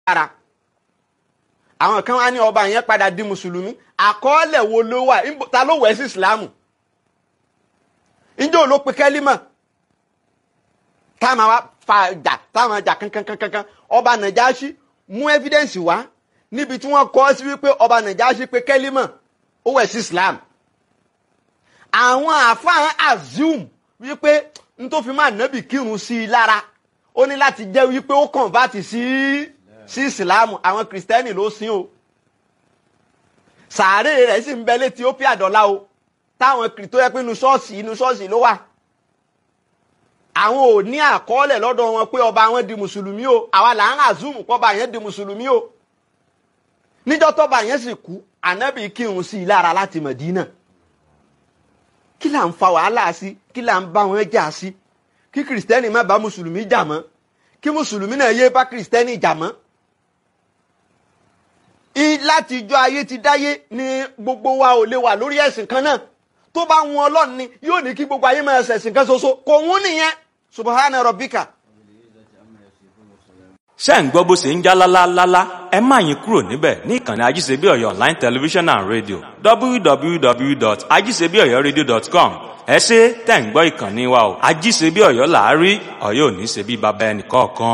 lára àwọn kan wá ní ọba yẹn padà di mùsùlùmí àkọọ́lẹ̀ wo ló wà Níbo- ta ló wẹ̀ sí ìsìlámù ǹjẹ́ ò ló pe kẹ́límà táwọn wa fa jà táwọn jà kankankankan ọba nàjáṣí mú evidence wá níbi tí wọ́n kọ sí wípé ọba nàjáṣí pe kẹ́límà ó wẹ̀ sí islam àwọn àfáàn assume wípé n tó fi máa nábì kírun sí i lára ó ní láti jẹ́ wípé ó convert sí sí ìsìláàmù àwọn kìrìsìtẹ́nì ló sìn o sàárè rẹ̀ sì ń bẹ létí ó pí àdọ́lá o táwọn kìrì tó yẹ pé inú ṣọ́ọ̀ṣì inú ṣọ́ọ̀ṣì ló wà àwọn ò ní àkọọ́lẹ̀ lọ́dọ̀ wọn pé ọba wọn di mùsùlùmí o àwa là ń àzùmù pọ́ba yẹn di mùsùlùmí o níjọ́ tọ́ba yẹn sì kú ànábì kírun sí i lára láti Mẹ̀dínà kí là ń fa wàhálà sí kí là ń bá wọn jà sí kí kìrìsìtẹ́nì má bá mùsùlùmí jà mọ́ kí mùsùlùmí náà yé bá kìrìsìtẹ́nì jà mọ́. I- láti ijọ́ ayé ti dáyé ni gbogbo wa ò lè wà lórí ẹ̀sìn kan náà tó bá wọn ọlọ́run ni yóò ní kí gbogbo ayé máa ṣẹ̀sìn kan ṣoṣo kò wọ́n nìyẹn subahana rabbika. ṣé ń gbọ́ bó ṣe ń já lálálálá ẹ má yín kúrò níbẹ̀ ní ìkànnì ajíṣebí ọ̀yọ́ online television and radio www.ajíṣebíọ̀yọ́radio.com ẹ ṣé tẹ̀ ń gbọ́ ìkànnì wa o ajíṣebí ọ̀yọ́ làárí ọ̀yọ́ ò ní ṣe bí baba ẹnì kọ̀ọ̀kan.